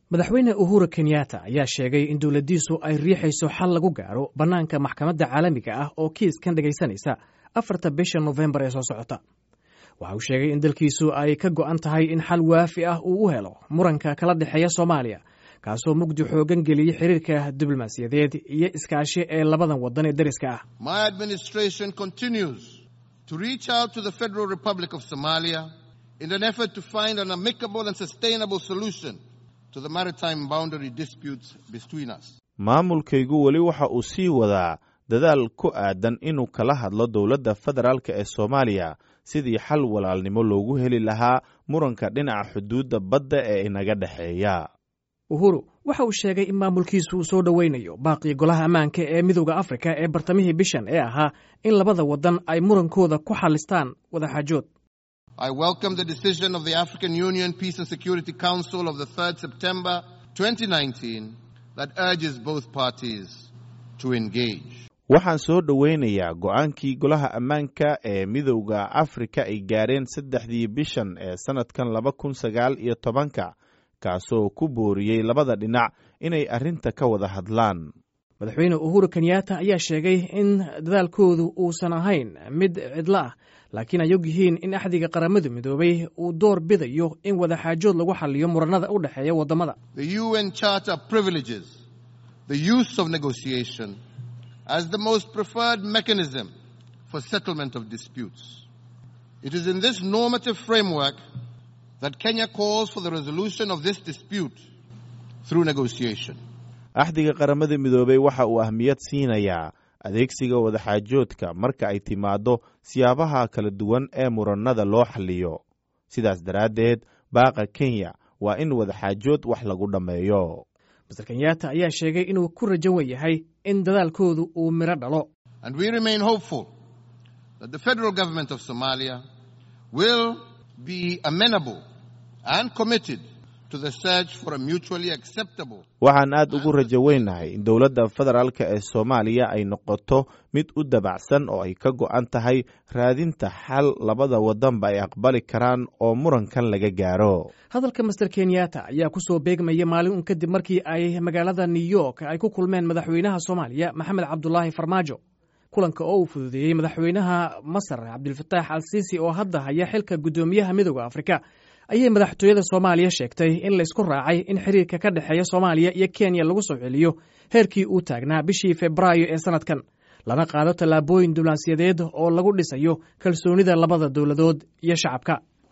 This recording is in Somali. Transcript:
madaxweyne uhuru kenyatta ayaa sheegay in dowladdiisu ay riixayso xal lagu gaaro bannaanka maxkamadda caalamiga ah oo kiiskan dhegaysanaysa afarta bisha nofembar ee soo socota waxa uu sheegay in dalkiisu ay ka go'an tahay in xal waafi ah uu u helo muranka kala dhexeeya soomaaliya kaasoo mugdi xoogan geliyey xiriirka diblomaasiyadeed iyo iskaashi ee labadan waddan ee dariska ah My administration continues to reach out to the Federal Republic of Somalia in an effort to find an amicable and sustainable solution to the maritime boundary disputes between us. maamulkaygu weli waxa uu sii wadaa dadaal ku aadan inuu kala hadlo dowladda federaalk ee soomaaliya sidii xal walaalnimo loogu heli lahaa muranka dhinaca xuduudda badda ee inaga dhexeeya uhuru waxa uu sheegay in maamulkiisu uu soo dhoweynayo baaqii golaha ammaanka ee midooda afrika ee bartamihii bishan ee ahaa in labada waddan ay murankooda ku xalistaan wadaxaajood I welcome the decision of the African Union Peace and Security Council of the 3rd September 2019 that urges both parties to engage. waxaan soo dhoweynayaa go'aankii golaha ammaanka ee midowda afrika ay gaareen saddexdii bishan ee sannadkan laba kun sagaal iyo tobanka kaasoo ku booriyey labada dhinac inay arrinta ka wada hadlaan madaxweyne uhuru kenyatta ayaa sheegay in dadaalkoodu uusan ahayn mid cidlo ah laakiin ay og yihiin in axdiga qaramadu midoobay uu door bidayo in wadaxaajood lagu xaliyo muranada u dhexeeya waddamada The UN Charter privileges the use of negotiation as the most preferred mechanism for settlement of disputes. It is in this normative framework that Kenya calls for the resolution of this dispute through negotiation. axdiga qaramada midoobey waxa uu ahmiyad siinayaa adeegsiga wadaxaajoodka marka ay timaaddo siyaabaha kala duwan ee murannada loo xalliyo sidaas daraaddeed baaqa kenya waa in wadaxaajood wax lagu dhammeeyo master kenyatta ayaa sheegay inuu ku rajan yahay in dadaalkoodu uu midho dhalo And we remain hopeful that the federal government of Somalia will be amenable and committed to the search for a mutually acceptable waxaan aad ugu rajo weynahay in dowladda federaalk ee soomaaliya ay noqoto mid u dabacsan oo ay ka go'an tahay raadinta xal labada waddanba ay aqbali karaan oo murankan laga gaaro hadalka master kenyatta ayaa ku soo beegmaya maalin un kadib markii ay magaalada new york ay ku kulmeen madaxweynaha soomaaliya maxamed cabdulaahi farmaajo kulanka oo uu fududeeyey madaxweynaha masar cabdilfataax al siisi oo hadda haya xilka guddoomiyaha midooda afrika ayay madaxtooyada soomaaliya sheegtay in laysku raacay in xiriirka ka dhexeeya soomaaliya iyo kenya lagu soo celiyo heerkii uu taagnaa bishii febraayo ee sannadkan lana qaado tallaabooyin diblomaasiyadeed oo lagu dhisayo kalsoonida labada dowladood iyo shacabka